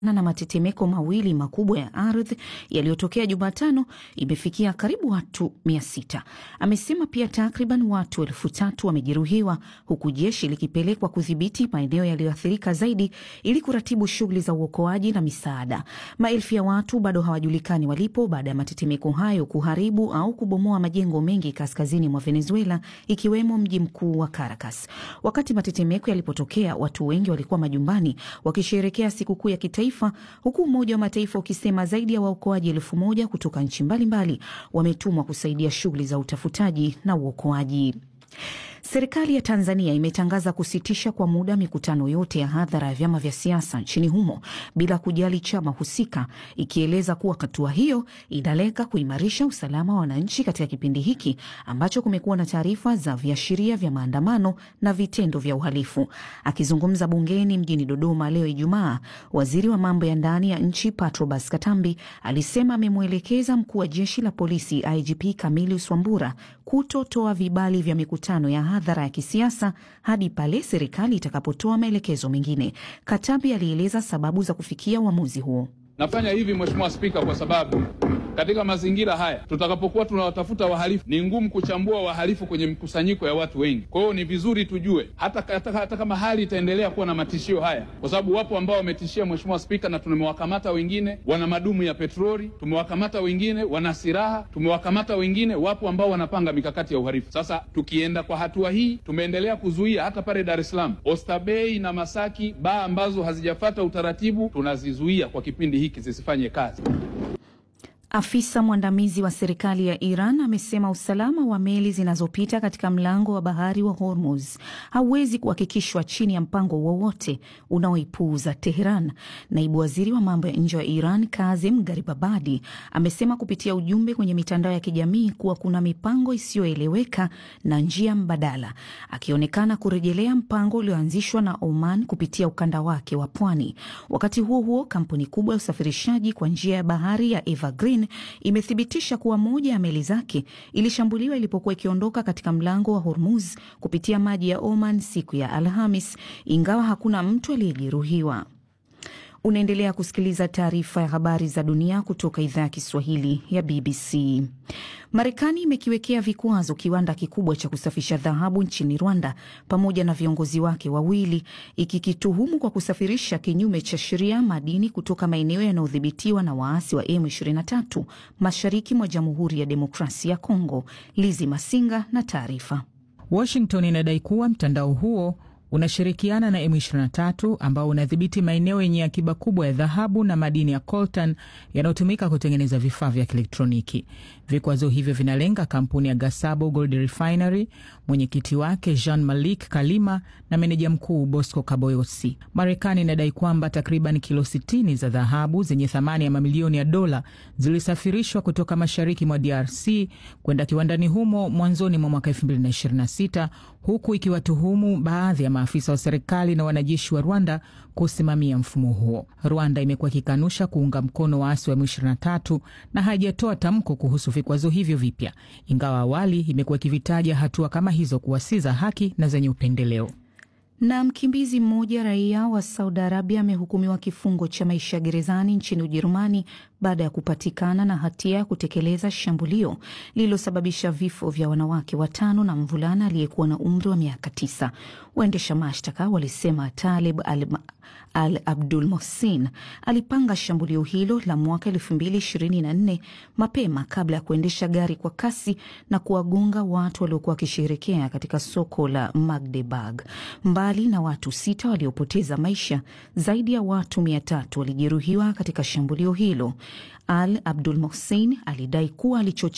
na matetemeko mawili makubwa ya ardhi yaliyotokea Jumatano imefikia karibu watu mia sita. Amesema pia takriban watu elfu tatu wamejeruhiwa huku jeshi likipelekwa kudhibiti maeneo yaliyoathirika zaidi ili kuratibu shughuli za uokoaji na misaada. Maelfu ya watu bado hawajulikani walipo baada ya matetemeko hayo kuharibu au kubomoa majengo mengi kaskazini mwa Venezuela, ikiwemo mji mkuu wa Caracas. Wakati matetemeko yalipotokea, watu wengi walikuwa majumbani wakisherekea sikukuu ya kitaifa huku Umoja wa Mataifa ukisema zaidi ya waokoaji elfu moja kutoka nchi mbalimbali wametumwa kusaidia shughuli za utafutaji na uokoaji. Serikali ya Tanzania imetangaza kusitisha kwa muda mikutano yote ya hadhara ya vyama vya siasa nchini humo bila kujali chama husika, ikieleza kuwa hatua hiyo inalenga kuimarisha usalama wa wananchi katika kipindi hiki ambacho kumekuwa na taarifa za viashiria vya maandamano na vitendo vya uhalifu. Akizungumza bungeni mjini Dodoma leo Ijumaa, waziri wa mambo ya ndani ya nchi Patrobas Katambi alisema amemwelekeza mkuu wa jeshi la polisi IGP Camillus Wambura kutotoa vibali vya mikutano ya hadhara ya kisiasa hadi pale serikali itakapotoa maelekezo mengine. Katambi alieleza sababu za kufikia uamuzi huo. Nafanya hivi Mheshimiwa Spika, kwa sababu katika mazingira haya tutakapokuwa tunawatafuta wahalifu, ni ngumu kuchambua wahalifu kwenye mkusanyiko ya watu wengi. Kwa hiyo ni vizuri tujue hata, hata, hata kama hali itaendelea kuwa na matishio haya, kwa sababu wapo ambao wametishia Mheshimiwa Spika, na tumewakamata wengine wana madumu ya petroli, tumewakamata wengine wana silaha, tumewakamata wengine, wapo ambao wanapanga mikakati ya uhalifu. Sasa tukienda kwa hatua hii, tumeendelea kuzuia hata pale Dar es Salaam, Oysterbay na Masaki, baa ambazo hazijafata utaratibu tunazizuia kwa kipindi hiki zisifanye kazi. Afisa mwandamizi wa serikali ya Iran amesema usalama wa meli zinazopita katika mlango wa bahari wa Hormuz hauwezi kuhakikishwa chini ya mpango wowote unaoipuuza Teheran. Naibu waziri wa mambo ya nje wa Iran Kazim Garibabadi amesema kupitia ujumbe kwenye mitandao ya kijamii kuwa kuna mipango isiyoeleweka na njia mbadala, akionekana kurejelea mpango ulioanzishwa na Oman kupitia ukanda wake wa pwani. Wakati huo huo, kampuni kubwa ya usafirishaji kwa njia ya bahari ya Evergreen imethibitisha kuwa moja ya meli zake ilishambuliwa ilipokuwa ikiondoka katika mlango wa Hormuz kupitia maji ya Oman siku ya Alhamis, ingawa hakuna mtu aliyejeruhiwa. Unaendelea kusikiliza taarifa ya habari za dunia kutoka idhaa ya Kiswahili ya BBC. Marekani imekiwekea vikwazo kiwanda kikubwa cha kusafisha dhahabu nchini Rwanda pamoja na viongozi wake wawili, ikikituhumu kwa kusafirisha kinyume cha sheria madini kutoka maeneo yanayodhibitiwa na waasi wa M23 mashariki mwa Jamhuri ya Demokrasia ya Kongo. Lizi Masinga na taarifa. Washington inadai kuwa mtandao huo unashirikiana na M23 ambao unadhibiti maeneo yenye akiba kubwa ya dhahabu na madini ya coltan yanayotumika kutengeneza vifaa vya kielektroniki. Vikwazo hivyo vinalenga kampuni ya Gasabo Gold Refinery, mwenyekiti wake Jean Malik Kalima na meneja mkuu Bosco Kaboyosi. Marekani inadai kwamba takriban kilo 60 za dhahabu zenye thamani ya mamilioni ya dola zilisafirishwa kutoka mashariki mwa DRC kwenda kiwandani humo mwanzoni mwa mwaka 2026 huku ikiwatuhumu baadhi ya maafisa wa serikali na wanajeshi wa Rwanda kusimamia mfumo huo. Rwanda imekuwa ikikanusha kuunga mkono waasi wa M23 na haijatoa tamko kuhusu vikwazo hivyo vipya, ingawa awali imekuwa ikivitaja hatua kama hizo kuwa si za haki na zenye upendeleo. Na mkimbizi mmoja raia wa Saudi Arabia amehukumiwa kifungo cha maisha gerezani nchini Ujerumani baada ya kupatikana na hatia ya kutekeleza shambulio lililosababisha vifo vya wanawake watano na mvulana aliyekuwa na umri wa miaka tisa. Waendesha mashtaka walisema Talib al, al Abdul Mohsin alipanga shambulio hilo la mwaka elfu mbili ishirini na nne mapema kabla ya kuendesha gari kwa kasi na kuwagonga watu waliokuwa wakisherekea katika soko la Magdeburg. Mbali na watu sita waliopoteza maisha, zaidi ya watu mia tatu walijeruhiwa katika shambulio hilo. Al Abdul Mohsin alidai kuwa alichochea